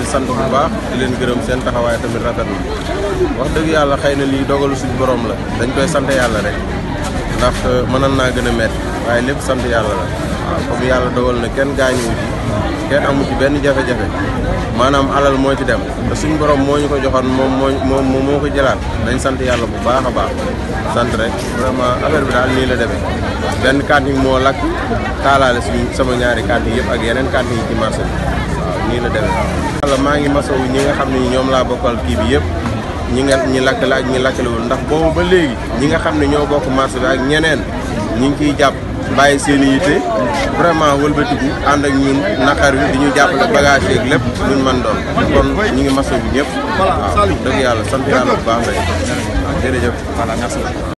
sant bu baax di leen gërëm seen taxawaay tamit rafet na wax dëgg yàlla xëy na lii dogalu suñu borom la dañ koy sant yàlla rek ndax mënoon naa gën a métti waaye lépp sant yàlla la waaw comme yàlla dogal na kenn gaañuwu ci kenn amu ci benn jafe-jafe maanaam alal moo ci dem te suñu borom moo ñu ko joxoon moom moo moo moo ko jëlaat dañ sant yàlla bu baax a baax sant rek vraiment affaire bi daal nii la demee benn cantine moo lakk taalaale suñu sama ñaari cantine yëpp ak yeneen cantine yi ci marché bi waaw nii la demee yàlla maa ngi masawu ñi nga xam ne ñoom laa bokkal kii bi yëpp ñi nga ñi lakkale ak ñi lakkalewul ndax boobu ba léegi ñi nga xam ne ñoo bokk marché bi ak ñeneen ñi ngi ciy jàpp bàyyi seen i yitte vraiment wëlbatiku ànd ak ñun naqar wi di ñu jàppale bagage yeeg lépp luñ mën doon kon ñi ngi masawu ñëpp waaw dëgg yàlla sant yàlla bu baax la jërëjëf voilà merci